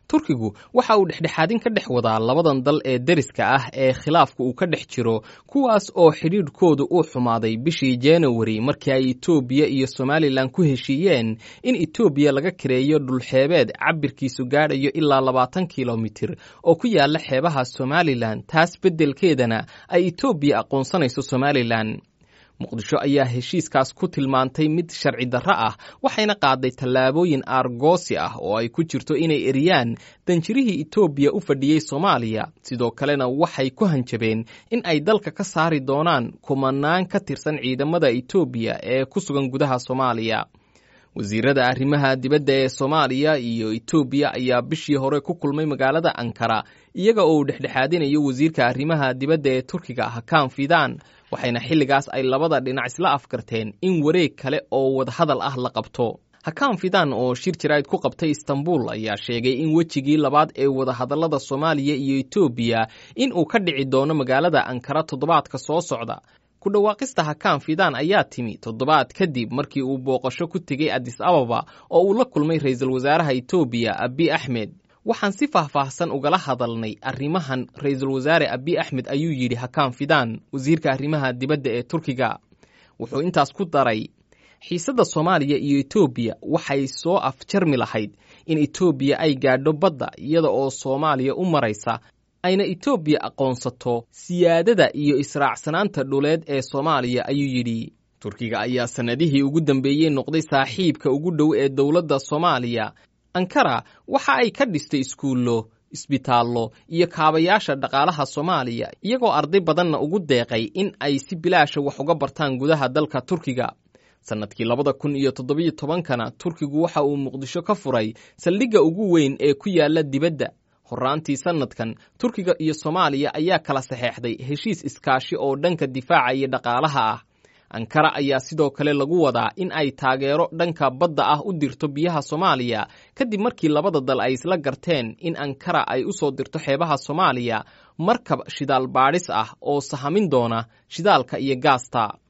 turkigu waxa uu dhexdhexaadin ka dhex wadaa labadan dal ee deriska ah ee khilaafka uu ka dhex jiro kuwaas oo xidhiidhkoodu uu xumaaday bishii januari markii ay etoobiya iyo somalilan ku heshiiyeen in etoobiya laga kareeyo dhulxeebeed cabirkiisu gaadhayo ilaa labaatan kilomitir oo ku yaala xeebaha somalilan taas beddelkeedana ay etoobiya aqoonsanayso somalilan muqdisho ayaa heshiiskaas ku tilmaantay mid sharci darro ah waxayna qaaday tallaabooyin aargoosi ah oo ay ku jirto inay eriyaan danjirihii etoobiya u fadhiyey soomaaliya sidoo kalena waxay ku hanjabeen in ay dalka ka saari doonaan kumanaan ka tirsan ciidamada etoobiya ee ku sugan gudaha soomaaliya wasiirada arrimaha dibadda ee soomaaliya iyo etoobiya ayaa bishii hore ku kulmay magaalada ankara iyaga oo uu dhexdhexaadinayo wasiirka arrimaha dibadda ee turkiga hakaan fidan waxayna xilligaas ay labada dhinac isla afkarteen in wareeg kale oo wadahadal ah la qabto hakaan fidan oo shir jaraa'id ku qabtay istanbul ayaa sheegay in wejigii labaad ee wadahadallada soomaaliya iyo etoobiya in uu ka dhici doono magaalada ankara toddobaadka soo socda ku dhawaaqista hakaan fidan ayaa timi toddobaad kadib markii uu booqasho ku tegey adis ababa oo uu la kulmay ra'iisul wasaaraha etoobiya abi axmed waxaan si faahfaahsan ugala hadalnay arrimahan ra'iisul wasaare abi axmed ayuu yidhi hakaan fidan wasiirka arrimaha dibadda ee turkiga wuxuu intaas ku daray xiisadda soomaaliya iyo etoobiya waxay soo afjarmi lahayd in etoobiya ay gaadho badda iyada oo soomaaliya u maraysa ayna etoobiya aqoonsato siyaadada iyo israacsanaanta dhuleed ee soomaaliya ayuu yidhi turkiga ayaa sannadihii ugu dambeeyey noqday saaxiibka ugu dhow ee dowladda soomaaliya ankara waxa ay ka dhistay iskuullo isbitaallo iyo kaabayaasha dhaqaalaha soomaaliya iyagoo arday badanna ugu deeqay in ay si bilaasha wax uga bartaan gudaha dalka turkiga sannadkii labada kun iyo toddobiyo tobankana turkigu waxa uu muqdisho ka furay saldhigga ugu weyn ee ku yaala dibadda horraantii sannadkan turkiga iyo soomaaliya ayaa kala saxeexday heshiis iskaashi oo dhanka difaaca iyo dhaqaalaha ah ankara ayaa sidoo kale lagu wadaa in ay taageero dhanka badda ah u dirto biyaha soomaaliya kadib markii labada dal ay isla garteen in ankara ay u soo dirto xeebaha soomaaliya markab shidaal baadhis ah oo sahamin doona shidaalka iyo gaasta